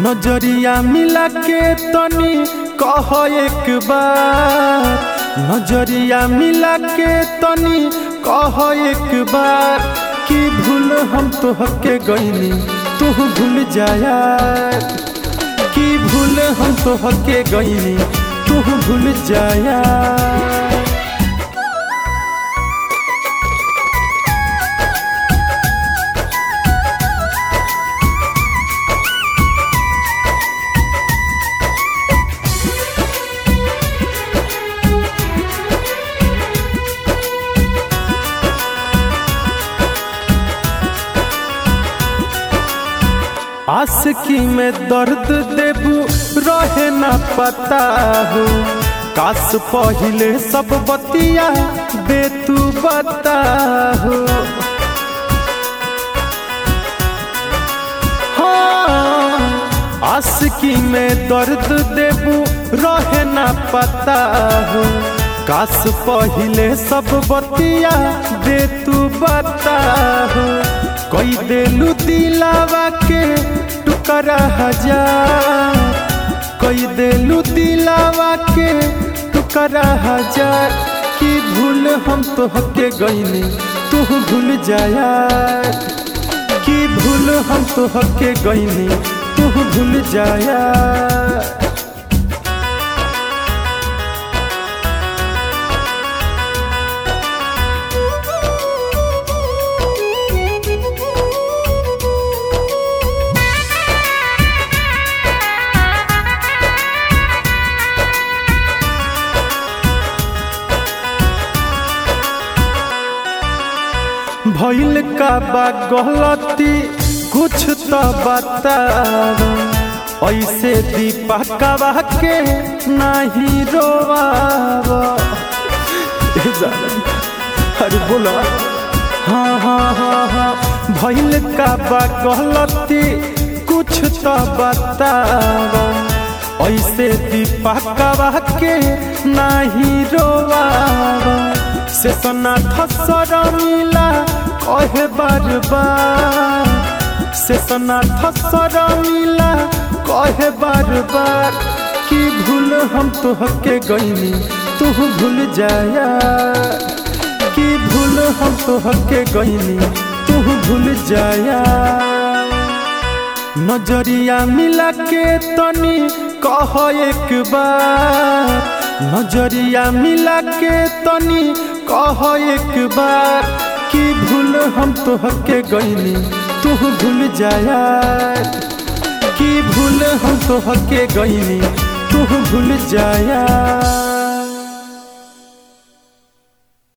नजरिया मिला के तनी कह एक बार नजरिया मिला के तनी कह एक बार कि भूल हम तो हके गईनी तू भूल जाया कि भूल हम तो हके गईनी तू भूल जाया आशिकी में दर्द देबू रहे ना पता हो काश पहिले सब बतिया दे तू बता हो हाँ, आशिकी में दर्द देबू रहे ना पता हो काश पहिले सब बतिया दे तू बता हो कोई देलू दिलावा के टुकड़ा हजार कोई देलू दिलावा के टुकड़ा हजार की भूल हम तो हके गईनी तू भूल जाया की भूल हम तो हके गईनी तू भूल जाया भइल का बा गलती कुछ तो बताव ऐसे दीपकवा के नहीं रोवाव ए जान, अरे बोला हाँ हाँ हाँ हाँ भइल का बा गलती कुछ तो बताव ऐसे दीपकवा के नहीं रोवाव से सना थसर मिला कहे बार बार से सना थसर मिला कहे बार बार कि भूल हम तो हके गईनी तू भूल जाया कि भूल हम तो हके गईनी तू भूल जाया नजरिया मिला के तनी कह एक बार नजरिया मिला के तनी कह एक बार कि भूल हम तो हके गईनी तू भूल जाया कि भूल हम तो हके गईनी तू भूल जाया